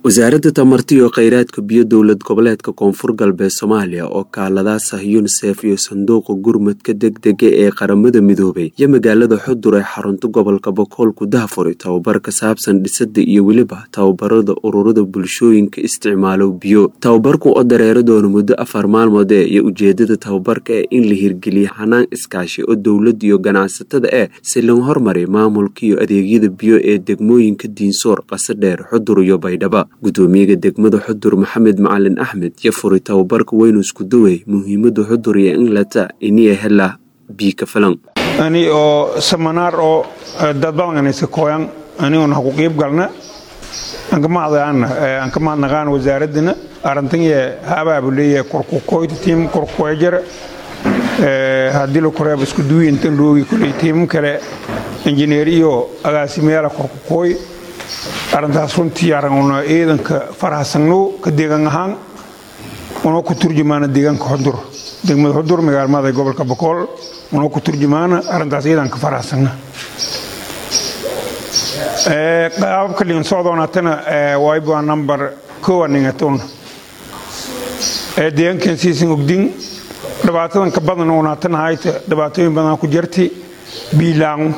wasaaradda tamarta iyo kheyraadka biyo dowlad goboleedka koonfur galbeed soomaaliya oo kaaladaasah yunisef iyo sanduuqa gurmadka degdega ee qaramada midoobay iyo magaalada xudur ee xarunta gobolka bokool ku dahfuray tababar ka saabsan dhisada iyo weliba tababarada ururada bulshooyinka isticmaalo biyo tababarku oo dareero doona muddo afar maalmood ee iyo ujeedada tababarka ee in la hirgeliya xanaan iskaashi oo dowladda iyo ganacsatada eh si loo hormaray maamulka iyo adeegyada biyo ee degmooyinka diinsoor qasadheer xudur iyo baydhaba gudoomiyaga degmada xudur maxamed macalin axmed iyo furi tababarka weynu isku dawey muhiimada xudur iyo inlata iniya hela biika filan ani oo samanaar oo dad badan iska kooyan aniguna haku qiib galna aan ka mahadnaqaan wasaaradana arintanye habaabu leeyahay korkukoyta tiim korkukoyjara haddii la koreeba isku duwi intan loogi kuley tiimam kale injineer iyo agaasimayaala korkukooy arrintaas runtii araguna ciidanka farahsanno ka deegaan ahaan unoo ku turjumaana deegaanka xudur degmada xudur magaalmada gobolka bokool unoo ku turjumaana arrintaas ciidanka farahsanna qaababka dhigan socdoonatana wayba number kowa ningatun deegaankan siisan ogdin dhibaatadan ka badan unaatana hayta dhibaatooyin badan ku jirti biilaangu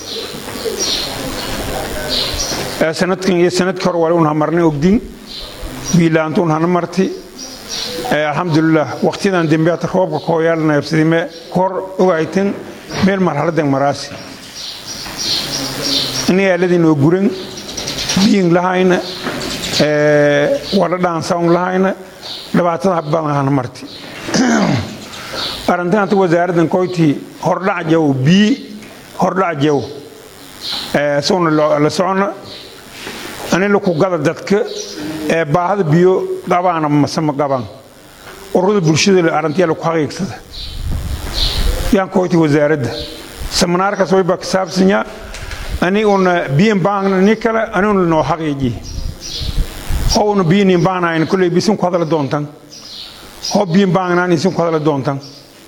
sanadkan iyo sanadkii hore wali un hamarnay ogdin biilaantu un hana marti alxamdulilah waqtiyadan dembeata roobka kooyaalna habsadime kor ogaytan meel marhaladan maraasi ini aaladii noo guran biyin lahayna wala dhaansawn lahayna dhibaatada badan hana marti arrintaanta wasaaraddan koyti hordhac jaw bii hordhac jaw sowna la socona anila ku gada dadka ee baahada biyo qabaana mase ma qabaan ururada bulshada arrintiyaa laku xaqiigsada yaan koyti wasaaradda seminaarkaas way baa kasaabsanyaa aniguna biyan baangna ni kale aniguna noo xaqiiji howna biyanin baangnayn kulley bisin ku hadala doontan how biyan baangnaan isin ku hadala doontan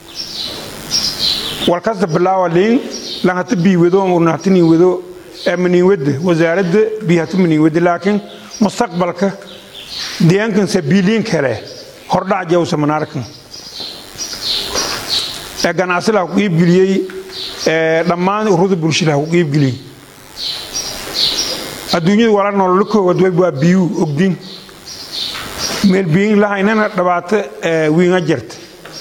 walkasta bilaawa liin lanhata biiwado unahatanin wado maniinwadda wasaaradda bihata maniinwadda laakiin mustaqbalka deegaankansa biiliin kale hordhac jaw samanaarkan ee ganacsi laha ku qiibgeliyey dhammaan ururada bulshada ha ku qiibgeliyey adduunyada wala nololo koowaad way waa biyuu ogdin meel biyin lahaynana dhibaato wiinga jirta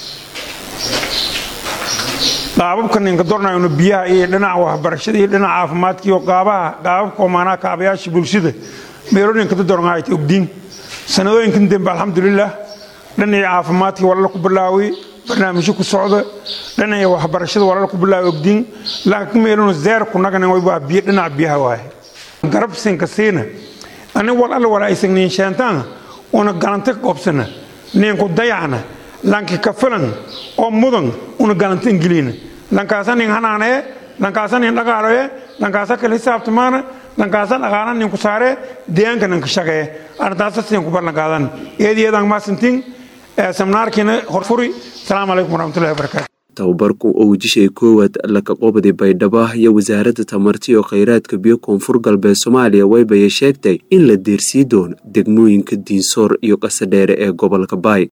qaababka ninka dornayno biyaha iyo dhinaca waxbarashada iyo dhinaca caafimaadka iyo qaabaha qaababka omaanaha kaabayaasha bulshada meelooyinka dadorngaayta ogdiin sanadooyinkan dambe alxamdulilah dhinacii caafimaadkii walala ku bilaaway barnaamijyo ku socda dhinacii waxbarashada walala ku bilaaway ogdiin laakiin meeluna zeer ku naganan way waa biyo dhinaca biyaha waaye garabsinka siina ani wal alla wala aysan niin sheentaana una galanta ka qobsana ninku dayacna lanki ka filan oo mudan una galanta ingiliina lankaasa nin hanaanee lankaasa nin dhaqaaloye lankaasa kala hisaabtamaana lankaasa dhaqaala ninku saaree deegaanka ninka shaqee arrintaasa siin ku ballanqaadan eediyeedan maasintiin seminaarkiina horfuri asalaamu calaykum waraxmatullahi wabarakaatu tababarku oo wejishay koowaad laka qobdi baydhaba iyo wasaaradda tamarta iyo kheyraadka biyo koonfur galbeed soomaaliya waybaya sheegtay in la deersii doono degmooyinka diinsoor iyo qasadheere ee gobolka baay